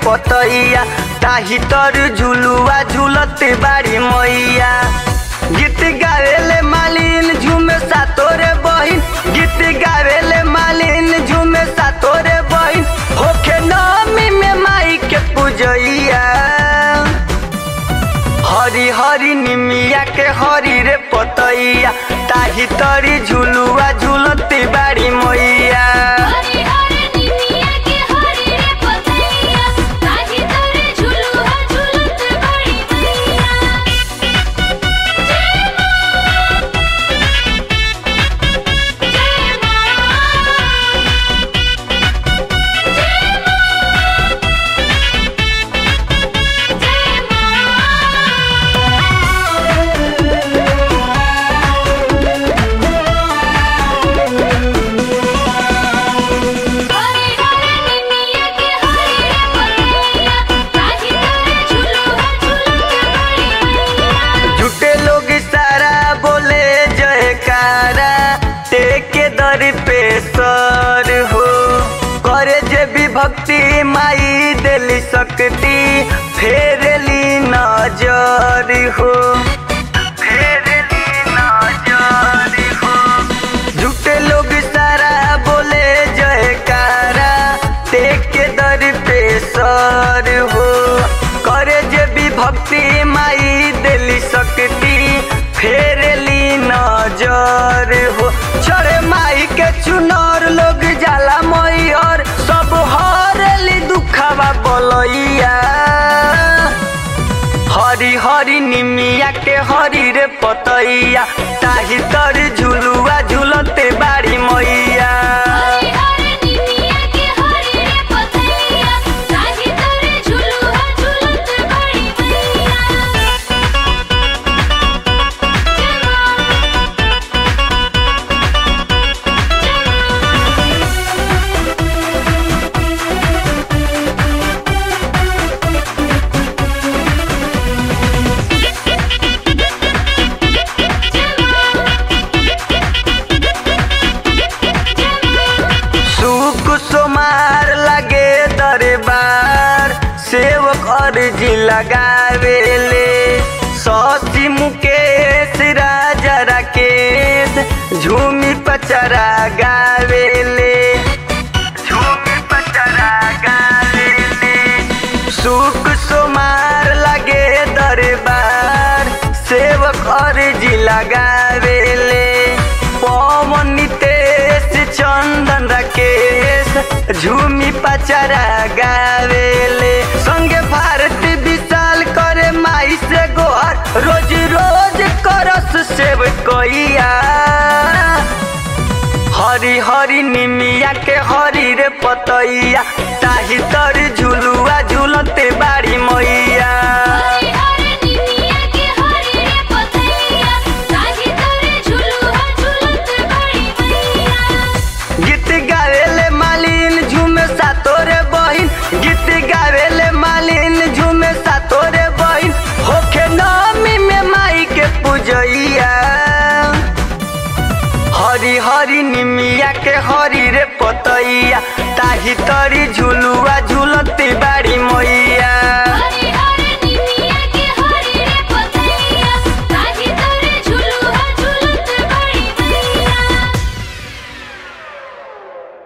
पतैया ताही तर झुलुआ झुलते बाड़ी मैया गीत गावेले मालिन झूमे सातोरे बहिन गीत गावेले मालिन झूमे सातोरे बहिन होखे नमी में माई के पूजैया हरी हरी निमिया के हरी रे पतैया ताही तरी झुलुआ झुलती बाड़ी मैया हरे हरे निमिया के हरे रे पतैया ताही तोरे झुलुआ झुलत बड़ी मैया जय मां जय मां जय हरे हरे निमिया के हरे रे पतैया ताही तोरे झुलुआ झुलत बड़ी मैया झूठे लोग सारा बोले जयकारा टेके दर पे सर हो करे जे भी भक्ति माई दिली शक्ति फेरली नजर हो फेरली नजर हो झूठे लोग सारा बोले जयकारा टेके दर पे सर हो करे जे भी भक्ति माई दिली शक्ति फेरली नजर हो छोड़े माई के चुनर लोग जाला मई और सब हरली दुखावा बोलैया हरी हरी निमिया के हरी रे पतैया ताही तर झुलुआ झुलते बाड़ी मैया हरे हरे निमिया के हरे रे पतैया ताही तोरे झुलुआ झुलत बड़ी मैया जय मां सुख सोमार लगे दरबार सेवक अर्जी लगावेले ससी मुकेश राजा राकेश झूमी पचरा गावेले झूमी पचरा गावेले सुख सोमार लगे दरबार सेवक अर्जी लगावेले पवन नितेश चंदन राकेश झूमी पचरा गावेले संगे भारती विशाल करे माई से गोहर रोज रोज करस सेव कोइया हरी हरी निमिया के हरी रे पतैया ताही तर झुलुआ झुलते बाड़ी मैया हरे हरे निमिया के हरे रे पतैया ताही तोरे झुलुआ झुलत बड़ी मैया गीत गावेले मालिन झूमे सातोरे बहिन गीत गावेले मालिन झूमे सातोरे बहिन होखे नमी में माई के पूजैया हरी हरी निमिया के हरी रे पतैया ताही तरी झुलुआ झुलती बाड़ी